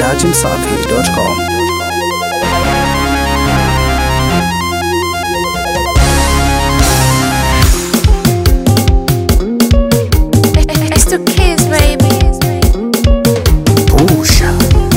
dachimsafi.com. It's the kids, baby. Pusha.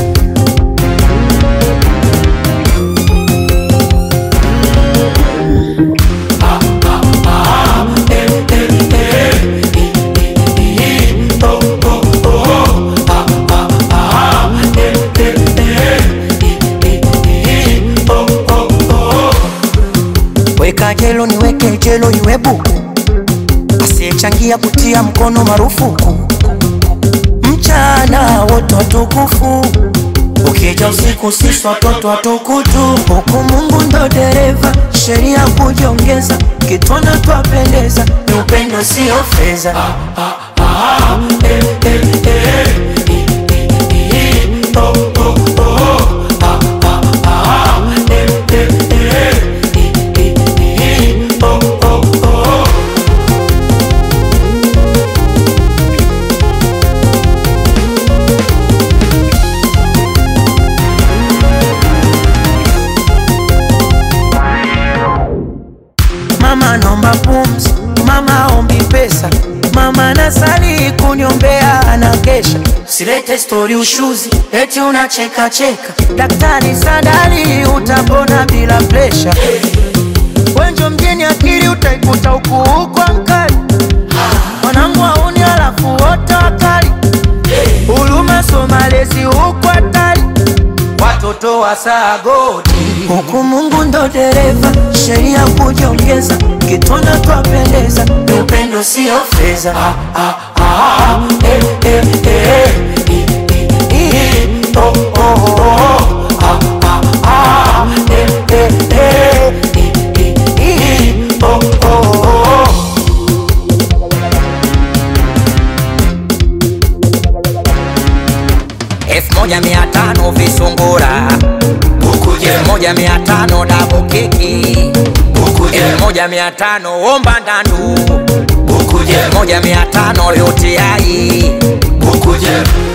Weka jelo niweke jelo iwe buku, asiyechangia kutia mkono marufuku. Mchana wote watukufu, ukija usiku sisi watoto watukutu. Huku Mungu ndo dereva, sheria kujiongeza, kitwana twapendeza, ni upendo sio fedha. Eh, eh, eh, oh, oh, oh, ah, ah, ah, eh, eh, eh, oh, oh, oh. Mama nomba pumzi, mama ombi pesa, mama nasali kunyombea anakesha. Silete stori ushuzi, eti unacheka cheka. Daktari sadali utapona bila presha. Wenjo mjini akili utaikuta huku huku ankali. Mwanangu auni alafu wote wakali. Huruma somalezi huku hatari. Watoto wa sagodi huku Mungu ndo dereva, sheria kujiongeza, kitwana twapendeza, ni upendo sio fedha. Ah, ah, ah, eh, eh, eh, i, i, i, oh, oh, oh, ah, ah, ah, eh, eh, eh, i, i, i, oh, oh, oh. elfu moja mia tano visungura elfu moja mia tano dabu keki elfu moja mia tano omba ndandu elfu moja mia tano yote ai